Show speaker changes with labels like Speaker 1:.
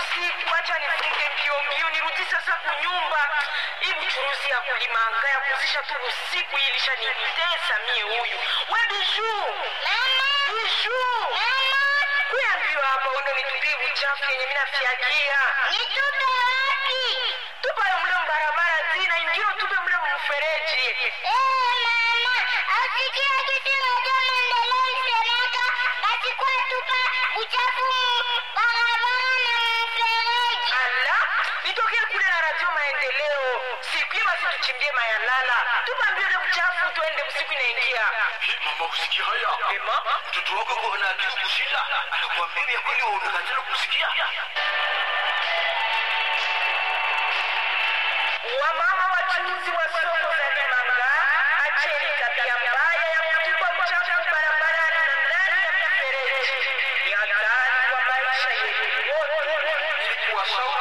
Speaker 1: usiku, acha nifunge mbio mbio, nirudi sasa kunyumba. Hii buchuruzi ya kulimanga ya kuzisha tu usiku hii ilishanitesa mie. Huyu we Bijou,
Speaker 2: Mama,
Speaker 1: Bijou,
Speaker 2: mama,
Speaker 1: kuya mbio hapa, uende nitupie uchafu yenye mimi nafiagia.
Speaker 2: nitupe wapi?
Speaker 1: Tupa yo mle mbarabara zina ingine, tupe mle mfereji.
Speaker 2: Eh, mama, asikia kitu moja maendeleo isemeka, basi kwa tupa uchafu mu barabara na mfereji.
Speaker 1: Ala, nitokee kule na radio maendeleo. Siku hiyo basi tuchimbie mayalala. Tupa mbio ile uchafu tuende usiku inaingia.
Speaker 3: Hii mama usikia haya?
Speaker 1: Ema?
Speaker 3: Mtoto wako kwa na akili kushinda. Anakuambia vya kweli wewe unakatana kusikia.
Speaker 1: Wamama wachuuzi wa soko za Limanga, acheni tabia mbaya ya kutupa uchafu barabarani na ndani ya mifereji. Ni hatari kwa maisha yetu wote.
Speaker 3: Kuwashauri